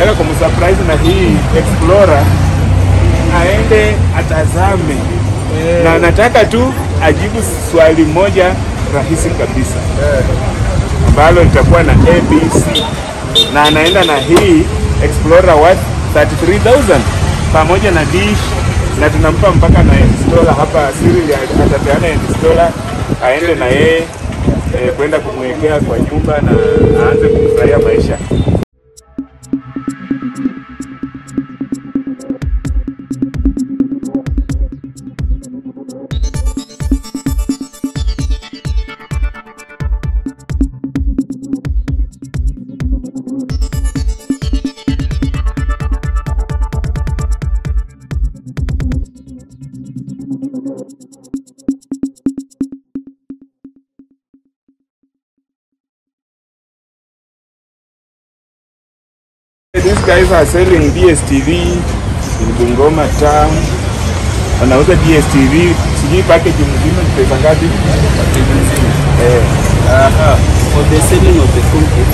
nataka kumsurprise na hii Explorer aende atazame na nataka tu ajibu swali moja rahisi kabisa ambalo litakuwa na ABC na anaenda na hii Explorer worth 33000 pamoja na dish na tunampa mpaka na installer hapa Cyril atapeana installer aende na yeye eh, kwenda kumwekea kwa nyumba na aanze kufurahia maisha. These guys are selling DSTV in Bungoma town. Wanauza DSTV, sijui package mzima ni pesa ngapi? Eh, Aha. For the selling of the full kit,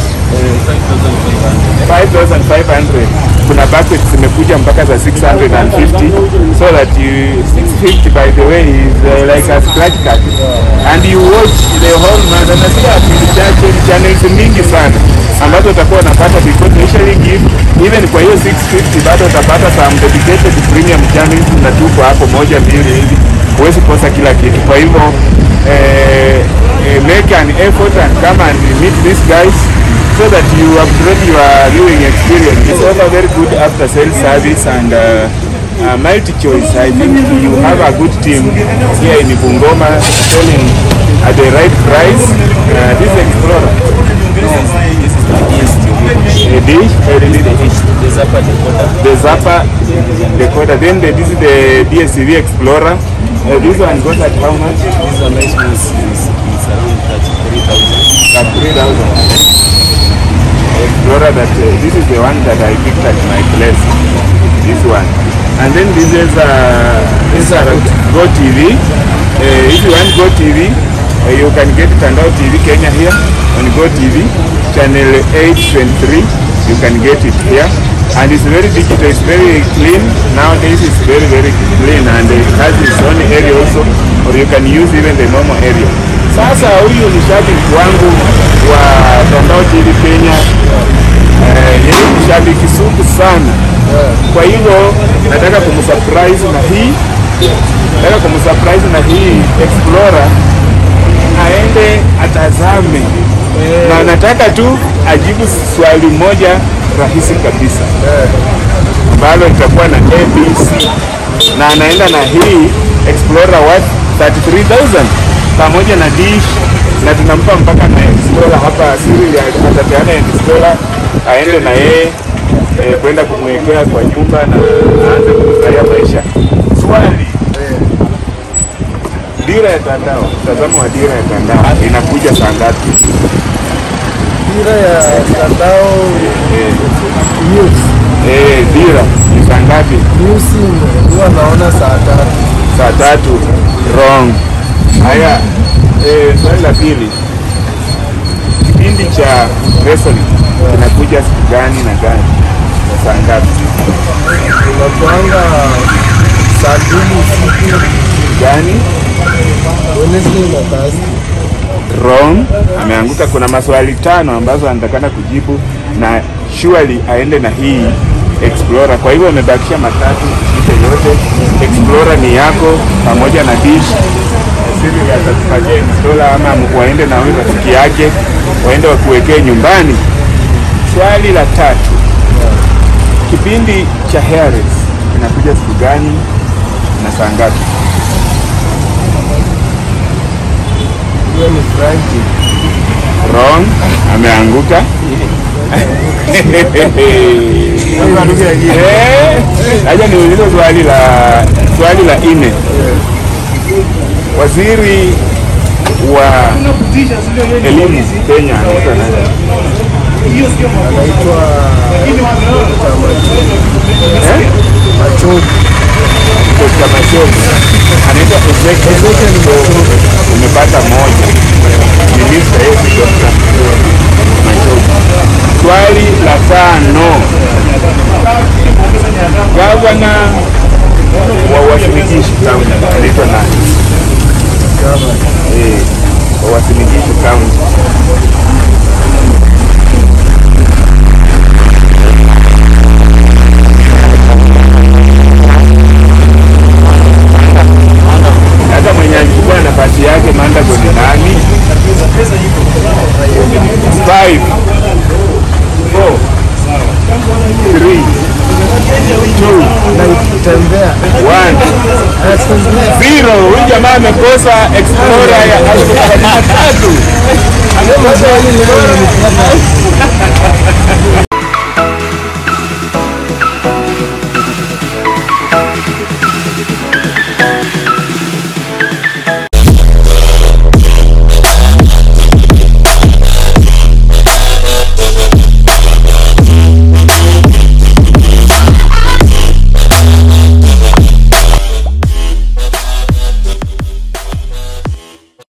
uh, 5,500. 5500. Kuna package zimekuja mpaka za 650 so that you 650 by the way is uh, like a scratch card and you watch the whole month. Na sio vipindi chache, ni channels mingi sana ambazo utakuwa unapata because they usually give even kwa hiyo 650 bado utapata some dedicated premium channels na tuko hapo moja mbili hivi, huwezi kosa kila kitu. Kwa hivyo eh, eh, make an effort and come and meet these guys so that you upgrade your viewing experience. It's also very good after sales service and uh, uh, multi choice. I think you have a good team here in Bungoma selling at the right price. Uh, this Explorer, This is the DSTV. a dish, uh, this is the dish, The Zappa decoder. the Zappa decoder. Then the, this is the DSTV Explorer. Uh, this one goes at how much? This one is, is, is, is around 33,000. At 3,000. Explorer that uh, this is the one that I picked at my place. This one. And then this is uh, this is uh, Go TV. Uh, if you want Go TV, uh, you can get Tandao TV Kenya here on Go TV, channel 823. You can get it here. And it's very digital, it's very clean. Nowadays it's very, very clean and it has its own area also, or you can use even the normal area. Sasa huyu ni shabiki wangu wa Tandao TV Kenya. Eh, yeye ni shabiki sugu sana. Kwa hivyo nataka kumsurprise na hii nataka kumsurprise na hii Explorer aende atazame na nataka tu ajibu swali moja rahisi kabisa ambalo litakuwa na ABC na anaenda na hii Explorer worth 33000 pamoja na dish na tunampa mpaka na installer hapa Cyril atapeana installer aende na yeye eh, kwenda kumwekea kwa nyumba na aanze kufurahia maisha. Swali, dira ya Tandao, mtazamo wa dira ya Tandao inakuja saa ngapi? Dira ya mtandao news Eh, dira ni saa ngapi? news huwa naona saa tatu. Saa tatu. Wrong. Haya, eh, swali la pili, kipindi cha wrestling kinakuja siku gani na gani na saa ngapi? Tunakuanga saa mbili usiku Gani? Wednesday na Thursday. wrong. Ameanguka. Kuna maswali tano ambazo anatakana kujibu na surely aende na hii Explorer. Kwa hivyo amebakisha matatu, ite yote. Explorer ni yako pamoja na dish. Siri atakupatia installer ama waende na huyu rafiki yake waende wakuwekee nyumbani. Swali la tatu, kipindi cha Harris kinakuja siku gani na saa ngapi? Hiyo ni Friday. Wrong, ameanguka. Eh, Acha niulize swali la swali la nne. Waziri wa elimu Kenya anaitwa nani? Anaitwa Eh? Machoki. Dr. Machogu. Anaitwa Ezekiel Machogu. Umepata moja. Ni Mr. Yesu Dr. Machogu. Swali la tano. two, na ikitembea one. anatembea Zero. Huyu jamaa amekosa explorer ya elfu thelathini na tatu. Leo maswali leo yanipata.